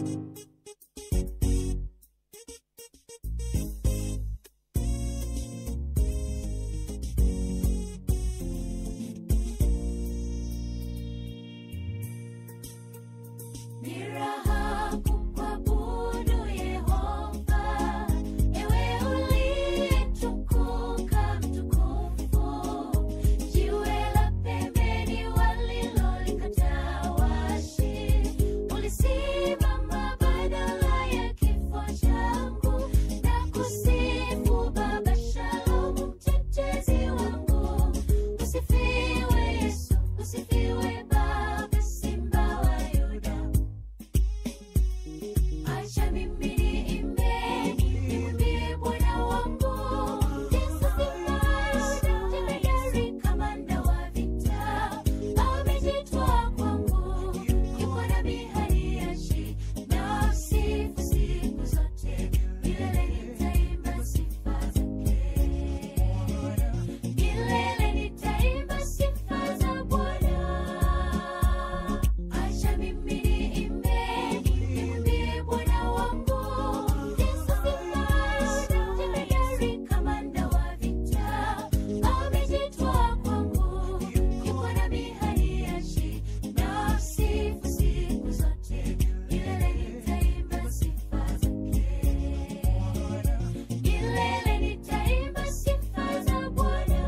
Ni raha kukuabudu Yehova, ewe uliyetukuka mtukufu, jiwe la pembeni walilolikataa waashi, ulisimama badala ya kifo changu na kusifu Baba Shalomu, mtetezi wangu. Usifiwe Yesu, usifiwe Baba, Simba wa Yuda. Acha mimi niimbe, nimwimbie Bwana wangu. Yesu Simba, jemedari, kamanda wa vita. Amejitoa kwangu, yuko nami haniachi. Namsifu siku zote, milele nitaimba sifa zake. Milele nitaimba sifa za Bwana. Acha mimi niimbe, nimwimbie Bwana wangu. Yesu Simba, jemedari, kamanda wa vita. Amejitoa kwangu, yuko nami haniachi. Namsifu siku zote, milele nitaimba sifa zake. Milele nitaimba sifa za Bwana.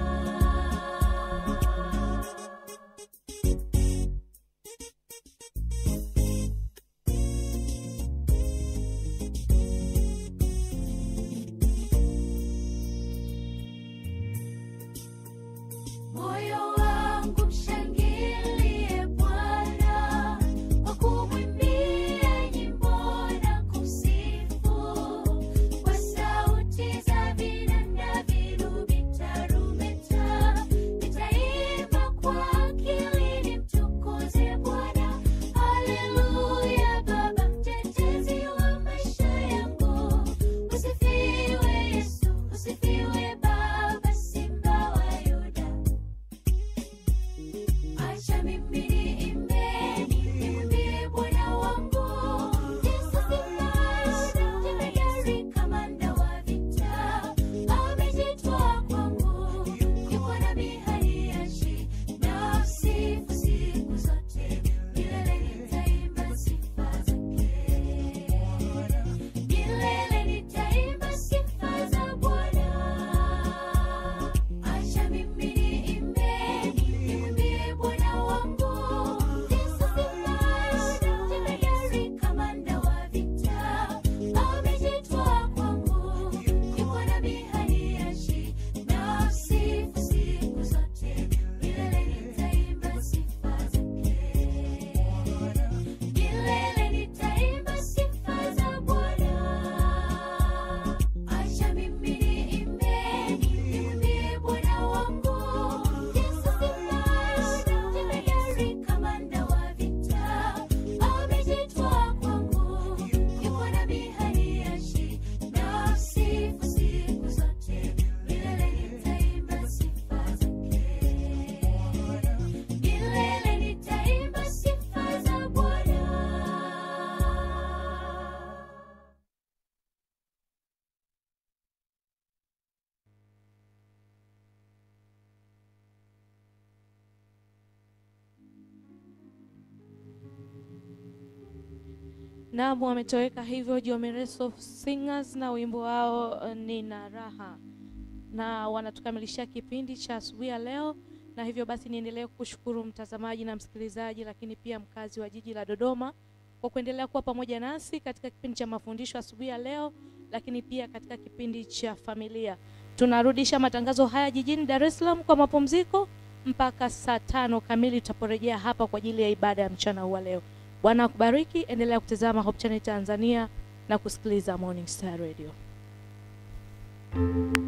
Moyo wangu mshangilie Bwana, kwa kumwimbia nyimbo na kumsifu, kwa sauti za vinanda, vinubi, tarumbeta. Nitaimba kwa akili, nimtukuze Bwana. Haleluya, Baba mtetezi wa maisha yangu. Usifiwe Yesu, usifiwe Baba, Simba wa Yuda. Acha mimi niimbe, nimwimbie Bwana wangu. Yesu Simba, jemedari, kamanda wa vita. Amejitoa kwangu, yuko nami haniachi. Namsifu siku zote, milele nitaimba sifa zake. Milele nitaimba sifa za Bwana. Acha mimi niimbe, nimwimbie Bwana wangu. Yesu Simba, jemedari, kamanda wa vita. Amejitoa kwangu, yuko nami haniachi. Namsifu siku zote, milele nitaimba sifa zake. Milele nitaimba sifa za Bwana. Acha mimi niimbe, nimwimbie Bwana wangu. Yesu Simba, jemedari, kamanda wa vita. Amejitoa kwangu, yuko nami haniachi. Namsifu siku zote, milele nitaimba sifa zake. Milele nitaimba sifa za Bwana. Naam, wametoweka hivyo Jomereso Singers na wimbo wao eh, Nina Raha, na wanatukamilishia kipindi cha asubuhi ya leo, na hivyo basi niendelee kushukuru mtazamaji na msikilizaji, lakini pia mkazi wa jiji la Dodoma kwa kuendelea kuwa pamoja nasi katika kipindi cha mafundisho asubuhi ya leo, lakini pia katika kipindi cha familia. Tunarudisha matangazo haya jijini Dar es Salaam kwa mapumziko mpaka saa tano kamili tutaporejea hapa kwa ajili ya ibada ya mchana huu wa leo. Bwana akubariki, endelea kutazama Hope Channel Tanzania na kusikiliza Morning Star Radio.